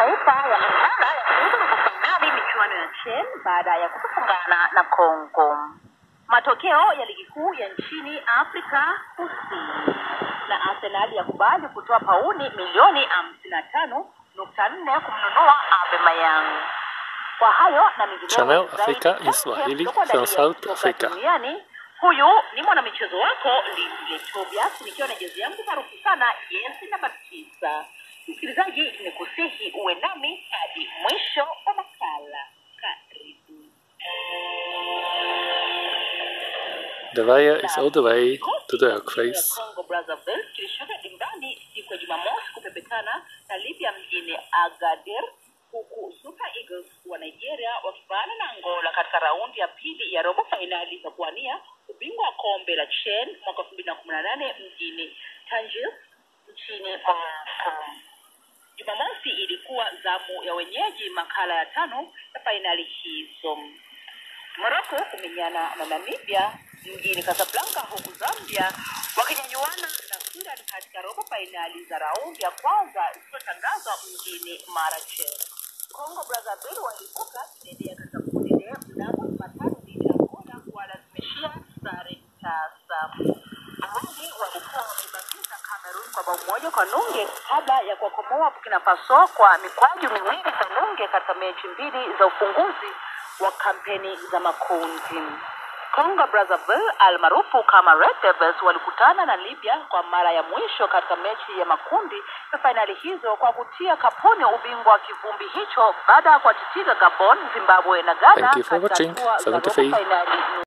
mataifa yameungana yakiuza robo fainali michuano ya CHAN baada ya kutofungana na Kongo. Matokeo ya ligi kuu ya nchini Afrika Kusini, na Arsenal yakubali kutoa pauni milioni hamsini na tano nukta nne kumnunua Aubameyang. Kwa hayo na mengineyo Channel zaidi, Africa in Champions Swahili kutoka from ndani ya South soka Africa. duniani. Huyu ni mwanamichezo wako Lindle Tobias, nikiwa na jezi yangu maarufu sana jezi namba tisa. Msikilizaji, ni kusihi uwe nami hadi mwisho wa makala. Karibu. The wire is all the way to the dark Kikosi face. cha Congo Brazzaville kilishuka dimbani siku ya Jumamosi kupepetana na Libya mjini Agadir, huku Super Eagles wa Nigeria wakivaana na Angola katika raundi ya pili ya robo fainali za kuwania ubingwa wa kombe la CHAN mwaka elfu mbili na kumi na nane mjini Tangier nchini Morocco. Jumamosi ilikuwa zamu ya wenyeji makala ya tano ya fainali hizo. Morocco kumenyana na Namibia mjini Casablanca, huku Zambia wakinyanyuana na Sudan katika robo fainali za raundi ya kwanza zilizotangazwa mjini Marrakech. Congo Brazzaville walivuka kidedea katika kundi D mnamo Jumatano dhidi ya Angola kuwalazimishia sare tasa. Awali walikuwa wameibakiza Cameroon kwa bao moja kwa nunge kabla ya kuwakomoa Burkina Faso kwa mikwaju miwili kwa nunge katika mechi mbili za ufunguzi wa kampeni za makundi. Congo Brazzaville almaarufu kama Red Devils walikutana na Libya kwa mara ya mwisho katika mechi ya makundi ya fainali hizo kwa kutia kapuni ubingwa wa kivumbi hicho baada ya kuwatitiza Gabon, Zimbabwe na Ghana Thank you for katika watching. hatua za robo 73. fainali